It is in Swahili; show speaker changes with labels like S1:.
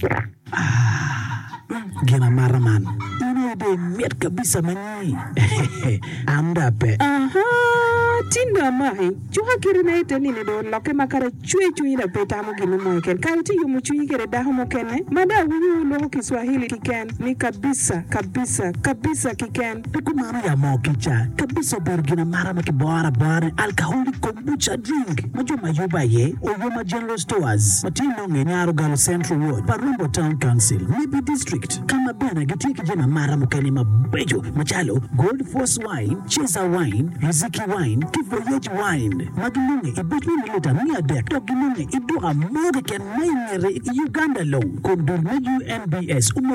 S1: Gina mara man. Ina de miat kabisa manyi. Amda pe.
S2: Aha, tinda mai. Chuha kiri na ite nini do loke makara chue chui na peta mo ginu mo ken. Kaya ti yumu chui kere daho mo kene. Mada wuyu lo Kiswahili kiken. Ni kabisa, kabisa, kabisa kiken.
S1: Tuku mara ya mo kicha. Kabisa ber gina mara maki bora bora. Alcoholic kombucha drink. Majo mayuba ye. Oyoma General Stores. Matino ngenyaro galo Central Ward. Parumbo Town Council. Nibi District. Kama bena gitiki jina mara mukani mabejo. Machalo. Gold Force Wine. Cheza Wine. Riziki Wine. Kivoyage Wine. Magilunge. Ibetwe nilita mia dek. Togilunge. Idua moge ken maingere Uganda low. Kundul na UNBS. Umo